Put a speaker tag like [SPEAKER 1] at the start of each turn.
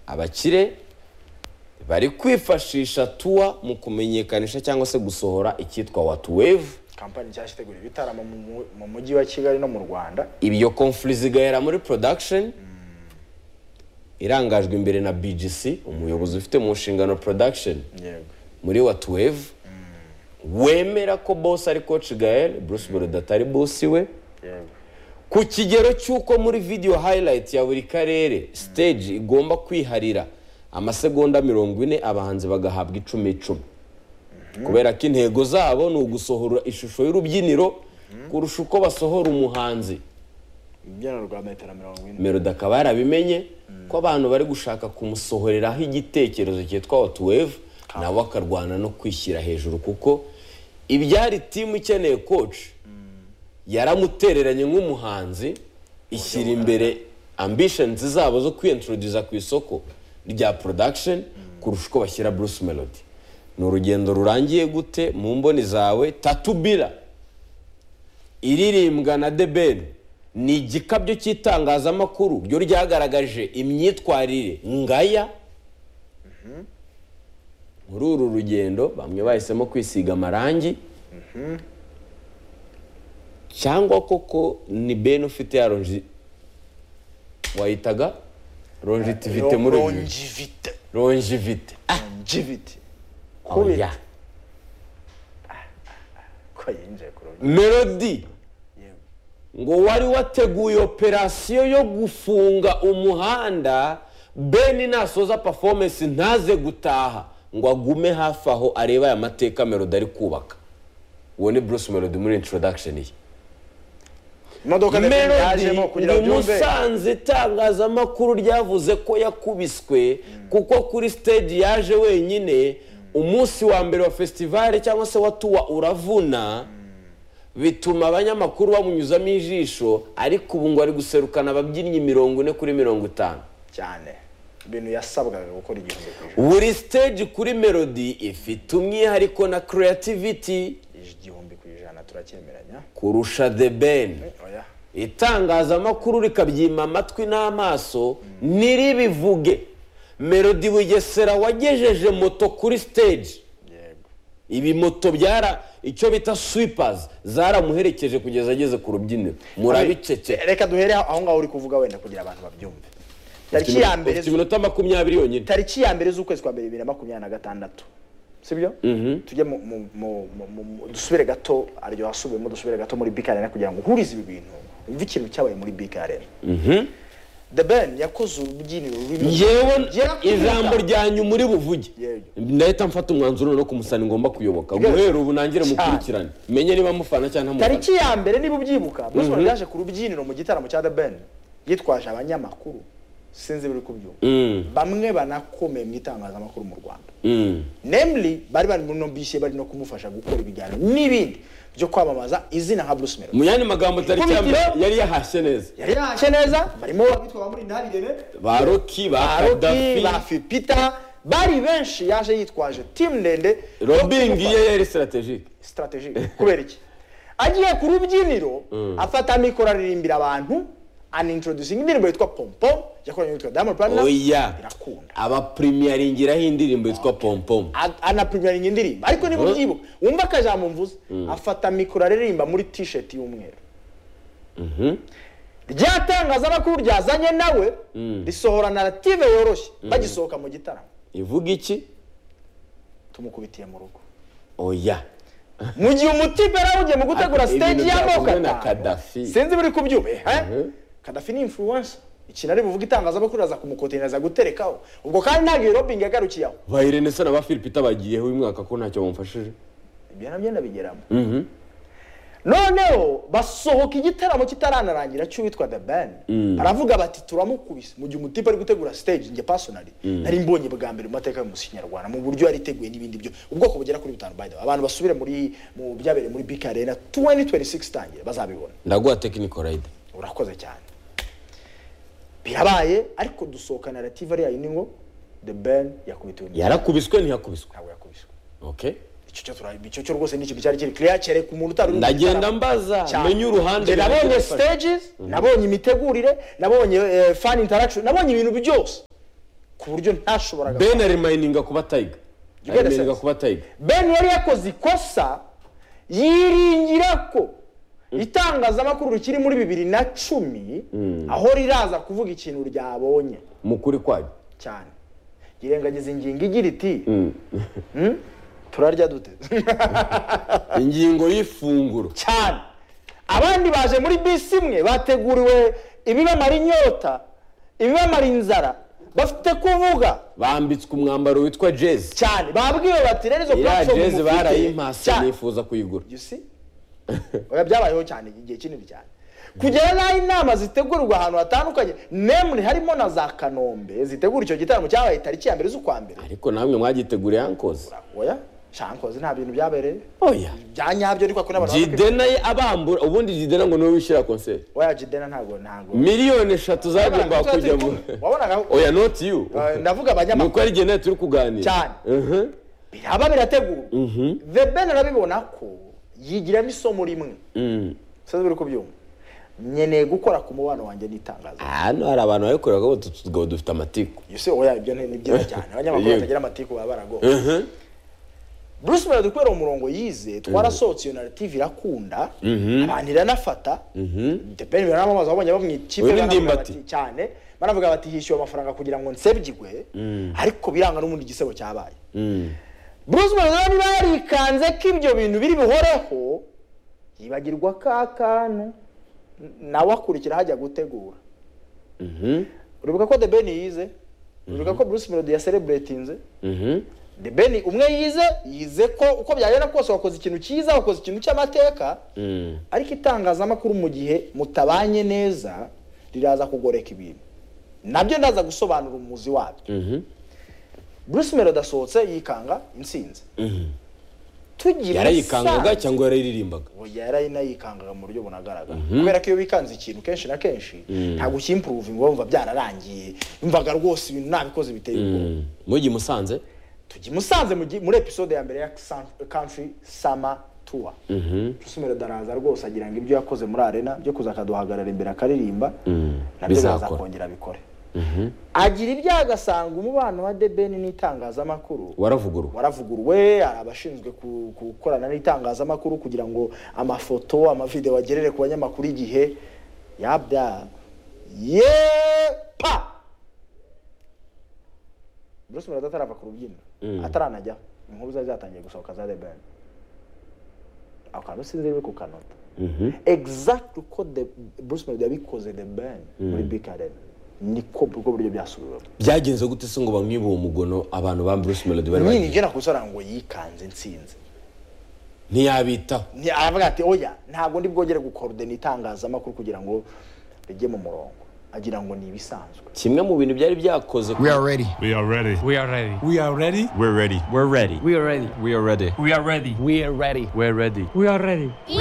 [SPEAKER 1] abakire bari kwifashisha tuwa mu kumenyekanisha cyangwa se gusohora icyitwa watuweve
[SPEAKER 2] kampani nshyashya itegura ibitaramo mu mu- mu mujyi wa kigali no mu rwanda
[SPEAKER 1] ibyo komfuri zigahera muri production irangajwe imbere na BGC umuyobozi ufite mu nshingano production
[SPEAKER 2] yego
[SPEAKER 1] muri watuweve wemera ko boss ari coach gael bruce borudo atari boss we
[SPEAKER 2] yego
[SPEAKER 1] ku kigero cy'uko muri video highlight ya buri karere stage igomba kwiharira amasegonda mirongo ine abahanzi bagahabwa icumi icumi kubera ko intego zabo ni ugusohora ishusho y'urubyiniro kurusha uko basohora umuhanzi
[SPEAKER 2] imbyino rwanda itera mirongo ine
[SPEAKER 1] melody akaba yarabimenye ko abantu bari gushaka kumusohoreraho igitekerezo cyitwa watuweve nawe akarwana no kwishyira hejuru kuko ibyari timu ikeneye koci yaramutereranye nk'umuhanzi ishyira imbere ambishenizi zabo zo kwiyentoroduza ku isoko rya porodakisheni kurusha uko bashyira bruce melody ni urugendo rurangiye gute mu mboni zawe tatubira iririmbwa na debeni ni igikabyo cy'itangazamakuru ryo ryagaragaje imyitwarire ngaya muri uru rugendo bamwe bahisemo kwisiga amarangi cyangwa koko ni beni ufite ya ronji wayitaga ronjitivite muri uyu
[SPEAKER 2] longivite
[SPEAKER 1] ronjivite
[SPEAKER 2] longivite
[SPEAKER 1] oya
[SPEAKER 2] ko yinjiye ku rugo
[SPEAKER 1] melodi
[SPEAKER 2] yego
[SPEAKER 1] ngo wari wateguye operasiyo yo gufunga umuhanda beni nasoza performance ntaze gutaha ngo agume hafi aho arebe aya mateka melody ari kubaka uwo ni bruce melody muri introduction ye
[SPEAKER 2] imodoka ndetse
[SPEAKER 1] melody
[SPEAKER 2] yajemo kugira ngo
[SPEAKER 1] ni
[SPEAKER 2] byumve
[SPEAKER 1] musanze itangazamakuru ryavuze ko yakubiswe kuko kuri stage yaje wenyine umunsi wa mbere wa festivale cyangwa se wa tuwa uravuna bituma abanyamakuru bamunyuzamo ijisho ariko ubu ngo ari guserukana ababyinnyi mirongo ine kuri mirongo itanu
[SPEAKER 2] cyane ibintu yasabwaga gukora igihumbi ku ijana
[SPEAKER 1] buri stage kuri melody ifite umwihariko na creativity
[SPEAKER 2] igihumbi ku ijana turacyemeranya
[SPEAKER 1] kurusha the ben
[SPEAKER 2] oya
[SPEAKER 1] itangazamakuru rikabyima amatwi n'amaso ntiribivuge melody bugesera wagejeje moto kuri stage
[SPEAKER 2] yego
[SPEAKER 1] ibi moto byara icyo bita sweepers zaramuherekeje kugeza ageze ku rubyiniro murabicece
[SPEAKER 2] reka duhere aho ngaho uri kuvuga wenda kugira abantu babyumve tariki ya mbere
[SPEAKER 1] ufite iminota makumyabiri yonyine
[SPEAKER 2] tariki ya mbere z'ukwezi kwa mbere bibiri na makumyabiri na gatandatu sibyo tujye mu- mu- mu- mu- mu- mu- dusubire gato aryo hasubiyemo dusubire gato muri bika arena kugira ngo uhurize ibi bintu wumve ikintu cyabaye muri bika arena the ben yakoze urubyiniro rurimo
[SPEAKER 1] yewe
[SPEAKER 2] Yarakubita.
[SPEAKER 1] ijambo ryanyu muri buvuge
[SPEAKER 2] Yego.
[SPEAKER 1] ndahita mfata umwanzuro no kumusana ngomba kuyoboka
[SPEAKER 2] Yego.
[SPEAKER 1] guhera ubu nangire
[SPEAKER 2] Cyane.
[SPEAKER 1] mukurikirane menye niba mufana cyangwa ntamufana
[SPEAKER 2] tariki ya mbere niba ubyibuka bruce melody yaje ku rubyiniro mu gitaramo cya the ben yitwaje abanyamakuru sinzi biri kubyumva bamwe banakomeye mu itangazamakuru mu rwanda
[SPEAKER 1] Mm.
[SPEAKER 2] namely bari bari muri no bisi bari no kumufasha gukora ibiganiro n'ibindi byo kwamamaza izina nka bruce melody
[SPEAKER 1] mu yandi magambo tariki ya mbere
[SPEAKER 2] Ikubitiro.
[SPEAKER 1] yari yahashye neza
[SPEAKER 2] yari yahashye neza barimo abitwa ba muri ntarire
[SPEAKER 1] ba roki ba
[SPEAKER 2] aroki ba
[SPEAKER 1] kadafi
[SPEAKER 2] fipita bari benshi yaje yitwaje timu ndende
[SPEAKER 1] robingi ye yari strategike
[SPEAKER 2] strategy kubera iki agiye ku rubyiniro afata mikoro aririmbira abantu anintroducing indirimbo yitwa pompom yakoranye n'uwitwa diamond platnumz
[SPEAKER 1] oya
[SPEAKER 2] irakunda
[SPEAKER 1] abaprimiyarinkiraho indirimbo yitwa pompom
[SPEAKER 2] A- anaprimyaringa indirimbo ariko niba ubyibuka wumva akajambo mvuze afata mikoro aririmba muri t-shirt y'umweru rya tangazamakuru ryazanye nawe risohora narrative yoroshye bagisohoka mu gitaramo
[SPEAKER 1] ivuga iki
[SPEAKER 2] tumukubitiye mu rugo
[SPEAKER 1] oya
[SPEAKER 2] mu gihe umutima yari mu gutegura
[SPEAKER 1] Ati, ibintu
[SPEAKER 2] stage y'amoko
[SPEAKER 1] byakozwe na
[SPEAKER 2] atanu
[SPEAKER 1] Gaddafi.
[SPEAKER 2] sinzi buri kubyuma kadafi ni influencer ikintu ari buvuga itangazamakuru aza kumukotereza guterekaho ubwo kandi ntabwo iyo robingi yagarukiye aho
[SPEAKER 1] bahirene se na ba philipita bagiyeho uyu mwaka ko ntacyo bamufashije
[SPEAKER 2] ibyo nabyo ndabigeramo noneho basohoka igitaramo kitaranarangira cy'uwitwa the ben baravuga bati turamukubise mu gihe umutipe ari gutegura stage njye personally nari mbonye bwa mbere mu mateka y'umusi nyarwanda mu buryo yari iteguye n'ibindi byo ubwoko bugera kuri butanu by the way abantu basubire muri mu byabereye muri bika arena 2026 tangire bazabibona
[SPEAKER 1] ndaguha tekiniko rayida
[SPEAKER 2] urakoze cyane birabaye ariko dusohoka narrative ariya yindi ngo the ben yakubitiwe mu-
[SPEAKER 1] yarakubiswe ntiyakubiswe
[SPEAKER 2] ntabwo yakubiswe
[SPEAKER 1] okay
[SPEAKER 2] icyo cyo tura icyo cyo rwose ni ikintu cyari kiri clear cyereka umuntu utari uri mu
[SPEAKER 1] ndagenda
[SPEAKER 2] gitaramo.
[SPEAKER 1] mbaza
[SPEAKER 2] Cyane.
[SPEAKER 1] menye uruhande
[SPEAKER 2] Njye nabonye stages nabonye imitegurire nabonye eh, fan interaction nabonye ibintu byose ku ku buryo ntashoboraga
[SPEAKER 1] ben arimayininga kuba tayiga
[SPEAKER 2] Gilbert
[SPEAKER 1] arimayininga
[SPEAKER 2] Sens.
[SPEAKER 1] kuba tayiga
[SPEAKER 2] ben yari yakoze ikosa yiringira ko itangazamakuru rikiri muri bibiri na cumi aho riraza kuvuga ikintu ryabonye
[SPEAKER 1] mu kuri kwayo
[SPEAKER 2] cyane yirengagiza ingingo igira iti "Mm, turarya dute
[SPEAKER 1] ingingo y'ifunguro
[SPEAKER 2] cyane abandi baje muri bisi imwe bateguriwe ibibamara inyota ibibamara inzara bafite kuvuga
[SPEAKER 1] bambitswe umwambaro witwa jezi
[SPEAKER 2] cyane babwiwe bati rero izo
[SPEAKER 1] iriya
[SPEAKER 2] platform
[SPEAKER 1] jezi
[SPEAKER 2] mufite,
[SPEAKER 1] barayimpase
[SPEAKER 2] cyane.
[SPEAKER 1] nifuza kuyigura
[SPEAKER 2] you see oya byabayeho cyane igihe kinini cyane kugera n'aho inama zitegurwa ahantu hatandukanye nemure harimo na za kanombe zitegura icyo gitaramo cyabaye tariki ya mbere z'ukwa mbere
[SPEAKER 1] ariko namwe mwagiteguriye ankoze
[SPEAKER 2] oya shankoze nta bintu byabereye
[SPEAKER 1] oya
[SPEAKER 2] bya nyabyo ariko ko n'abantu bakwiye-
[SPEAKER 1] jidena ye abambura ubundi jidena ngo niwe wishyira konseri
[SPEAKER 2] oya jidena ntago ntago
[SPEAKER 1] miliyoni eshatu zagomba
[SPEAKER 2] Wabonaga
[SPEAKER 1] kujya mu
[SPEAKER 2] turi kumwe. wabonaga
[SPEAKER 1] oya noti yu
[SPEAKER 2] Eh, ndavuga
[SPEAKER 1] ni
[SPEAKER 2] abanyamakuru
[SPEAKER 1] uko ari igihe turi kuganira
[SPEAKER 2] Cyane.
[SPEAKER 1] Mhm.
[SPEAKER 2] biraba birategurwa the ben arabibona ko yigiramo isomo rimwe
[SPEAKER 1] Mm.
[SPEAKER 2] sinzi uri kubyumva nkeneye gukora ku mubano wanjye n'itangazo
[SPEAKER 1] hano hari abantu babikorera ko utu tugabo dufite amatiku
[SPEAKER 2] yose oya ibyo ni ni byiza cyane abanyamakuru
[SPEAKER 1] Yewe.
[SPEAKER 2] batagira amatiku baba baragowe bruce mera dukorera umurongo yize twarasohotse iyo narrative irakunda abantu iranafata depeni biranamamaza wabonye abo mu ikipe
[SPEAKER 1] Uyu ni
[SPEAKER 2] baravuga
[SPEAKER 1] Ndimbati.
[SPEAKER 2] bati cyane baravuga bati hishyuwe amafaranga kugira ngo nsebyigwe ariko biranga n'ubundi igisebo cyabaye bruce mera rero niba yarikanze ko ibyo bintu biri buhoreho yibagirwa ka kantu nawe akurikira hajya gutegura uribuka ko the ben yize uribuka ko bruce melody yasereburetinze
[SPEAKER 1] Mhm.
[SPEAKER 2] the ben umwe yize yize ko uko byagenda kose wakoze ikintu cyiza wakoze ikintu cy'amateka
[SPEAKER 1] Mm.
[SPEAKER 2] ariko itangazamakuru mu gihe mutabanye neza riraza kugoreka ibintu nabyo ndaza gusobanura umuzi wabyo
[SPEAKER 1] Mhm.
[SPEAKER 2] bruce melody asohotse yikanga intsinzi tugira
[SPEAKER 1] yarayikangaga
[SPEAKER 2] umusanzu-
[SPEAKER 1] cyangwa yarayiririmbaga
[SPEAKER 2] oya yarayinayikangaga mu buryo bunagaragara kubera ko iyo wikanze ikintu kenshi na kenshi ntabwo ukimporovinga wumva byararangiye wumvaga rwose ibintu nabikoze biteye ubwoba
[SPEAKER 1] Mm. mujyi musanze
[SPEAKER 2] tujya i musanze mu gi- muri episode ya mbere ya San- country summer tour rusumero daraza rwose agira ngo ibyo yakoze muri arena byo kuza akaduhagarara imbere akaririmba nabyo
[SPEAKER 1] bizakora.
[SPEAKER 2] bazakongera abikore agira ibyaha agasanga umubano wa debeni n'itangazamakuru
[SPEAKER 1] waravugurwa
[SPEAKER 2] waravuguruwe hari abashinzwe ku- gukorana n'itangazamakuru kugira ngo amafoto amavidewo agerere ku banyamakuru igihe yabya yepa bruce melody atarava ku rubyiniro ataranajyaho inkuru zari zatangiye gusohoka za deben ako kantu sinzi riri ku kanota exact uko The- bruce melody yabikoze deben muri big arena niko ubwo buryo byasubiwemo
[SPEAKER 1] byagenze gute se ngo bamwibe uwo mugono abantu ba bruce melody bari
[SPEAKER 2] nyine
[SPEAKER 1] bagiye
[SPEAKER 2] ibyo nakusoranga ngo yikanze intsinzi
[SPEAKER 1] ntiyabitaho
[SPEAKER 2] Ni- aravuga ati oya ntabwo ndi bwongere gukorodena itangazamakuru kugira ngo rijye mu murongo agira ngo ni ibisanzwe
[SPEAKER 1] kimwe mu bintu byari byakoze
[SPEAKER 3] We are ready.
[SPEAKER 4] We are ready.
[SPEAKER 5] We are ready.
[SPEAKER 6] We are ready.
[SPEAKER 4] We're ready.
[SPEAKER 7] We're ready.
[SPEAKER 5] We are ready.
[SPEAKER 7] We are ready.
[SPEAKER 6] We are ready.
[SPEAKER 5] We are ready.
[SPEAKER 7] We're ready.
[SPEAKER 5] We are ready.